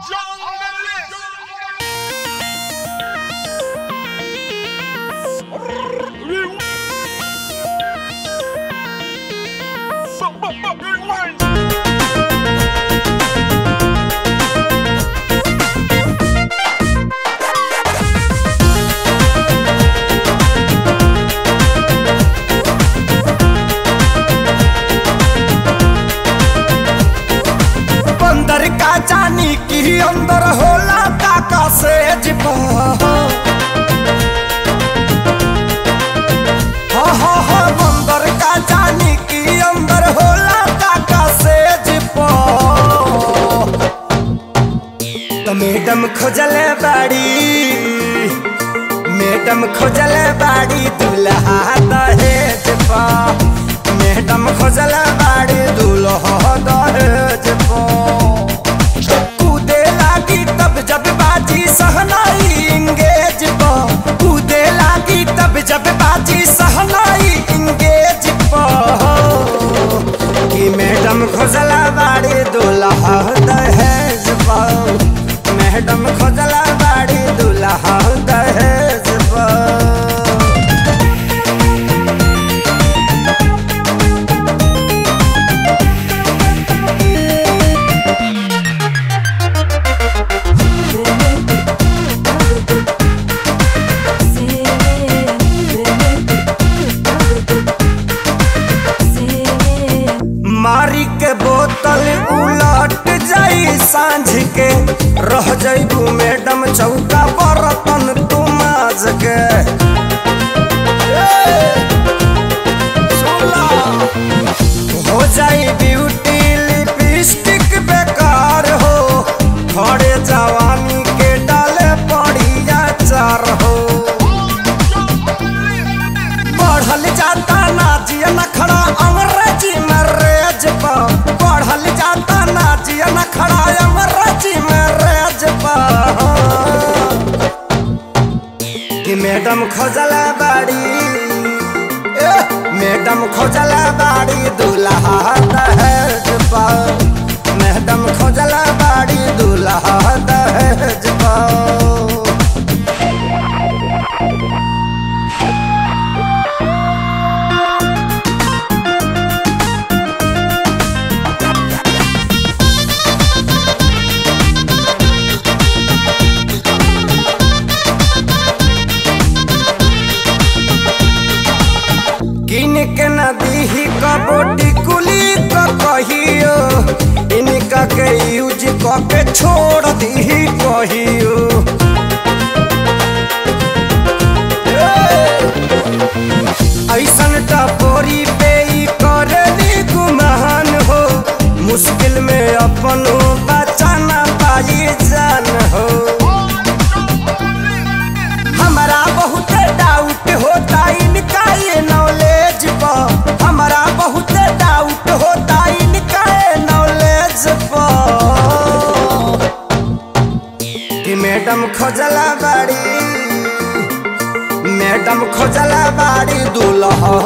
बंदर का जानी की अंदर होला काका से जिपा हा हा हा बंदर का जानी की अंदर होला काका से जिपा तो मैडम खोजले बाड़ी मैडम खोजले बाड़ी दुल्हा दहेज पा मैडम खोजले बाड़ी दुल्हा दहेज पा कूदे लागी तब जब बाजी सहनाई इंगेज पा कूदे लागी तब जब बाजी सहनाई इंगेज पा कि मैडम खोजला बाड़ी दुल्हा दहेज पा मैडम खोजला बाड़ी दुल्हा दहेज पा मारी के बोतल उलट जाई सांझ के रह जाइबू मैडम चौका बर्तन तू माज के ए, सुला। हो जाई ब्यूटी लिपस्टिक बेकार हो खड़े जवानी के डाले पड़िया चार हो पढ़ल जाता नाजिया नखड़ा अंग्रेजी में रेज पा पढ़ल जाता नाजिया नखड़ा अंग्रेजी में रेज पा कि मैडम खोजला बाड़ी ए, मैडम खोजला बाड़ी दूल्हा दहेज पा मैडम खोजला बाड़ी दूल्हा दहेज पा किन के नदी ही कबोटी कुली क कहियो इनका के यूज क के छोड़ दी कहियो ऐसन टपोरी पे ई करली गुमान हो मुश्किल में अपन बचाना पाई जान हो हमारा बहुत डाउट होता इनका ये नॉलेज पर हमारा बहुत डाउट होता इनका ये नॉलेज पर कि मैडम खोजला बाड़ी मैडम खोजला बाड़ी दूल्हा